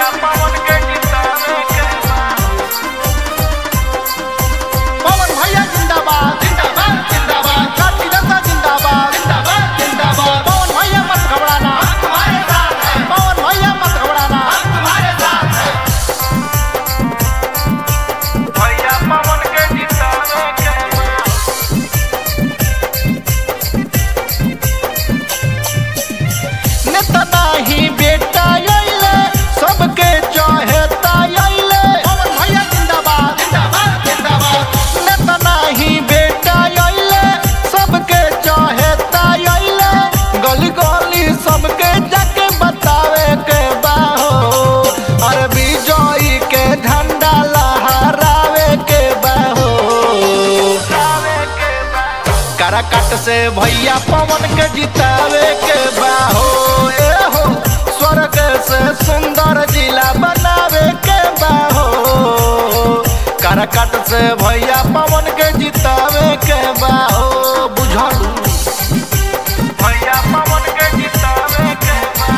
भैया पवन के जितावे के बा पवन भैया जिंदाबाद जिंदाबाद जिंदाबाद काटी दत्ता जिंदाबाद जिंदाबाद जिंदाबाद पवन भैया मत घबराना तुम्हारे साथ है पवन भैया मत घबराना तुम्हारे साथ है भैया पवन के जितावे के बा नेता नाही बेटा आइले सबके चाहता आइले पवन भैया जिंदाबाद जिंदाबाद जिंदाबाद नेता नाही बेटा आइले सबके चाहता आइले गली गली सबके जाके बतावे के बाहो अरे विजयी के झंडा लहरावे के बाहो जितावे के बा कराकट से भैया पवन के जितावे के बाहो ए हो स्वर्ग से सुंदर जिला बनावे के बाहो कराकट से भैया पवन के जितावे के बाहो बुझलू भैया पवन के जितावे के बा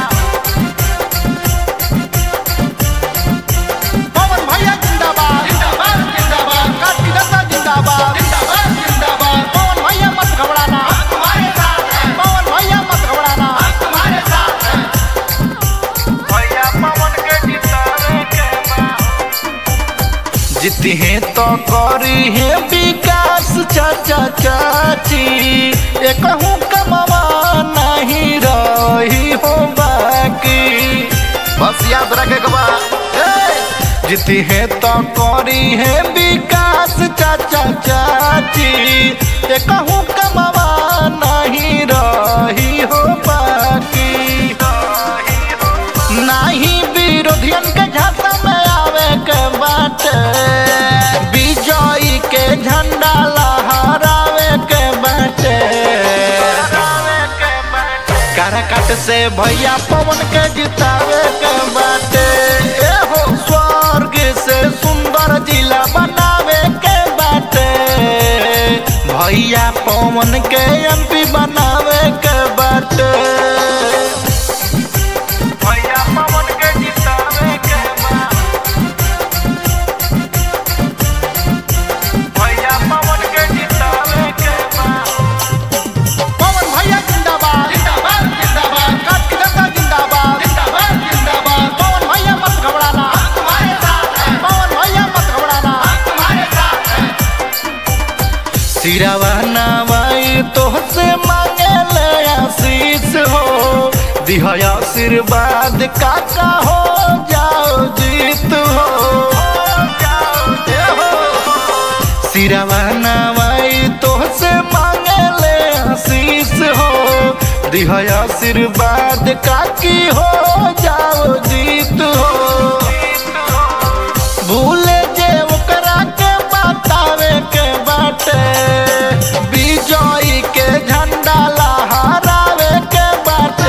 पवन भैया जिंदाबाद जिंदाबाद जिंदाबाद काटी दत्ता जिंदाबाद जिंदाबाद जिंदाबाद पवन भैया मत घबराना तुम्हारे साथ है पवन भैया मत घबराना तुम्हारे साथ है भैया पवन के जितावे के बा जीती है तो करी है विकास चाचा चाची एक हूँ कमावा नहीं रही हो बाकी बस याद रखे के बा ए! जीती है तो करी है विकास चाचा चाची एक हूँ कमावा नहीं रही हो बाकी नाही विरोधियन के झांसा में आवे के बाटे विजयी के झंडा लहरावे के बाटे कराकट से भैया पवन के जितावे के बाटे ए हो स्वर्ग से सुंदर जिला बनावे के बाटे भैया पवन के एमपी बनावे के बाटे भैया पवन के जितावे के बा भैया पवन के जितावे के बा पवन भैया जिंदाबाद जिंदाबाद जिंदाबाद काटी दत्ता जिंदाबाद जिंदाबाद जिंदाबाद पवन भैया मत घबराना तुम्हारे साथ है पवन भैया मत घबराना तुम्हारे साथ है सिरावा नवाई तोहसे मांगे ले आशीष हो दिह आशीर्वाद काका हो जाओ जीत हो ए हो। सिरावा नवाई तोहसे मांगे ले आशीष हो दिह आशीर्वाद काकी हो जाओ जीत हो भूले जे ओकरा के बतावे के बाटे विजयी के झंडा लहरावे के बाटे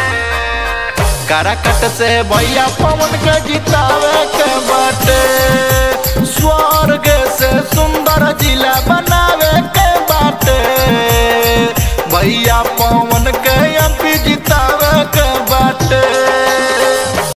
कराकट से भैया पवन के जितावे के बाटे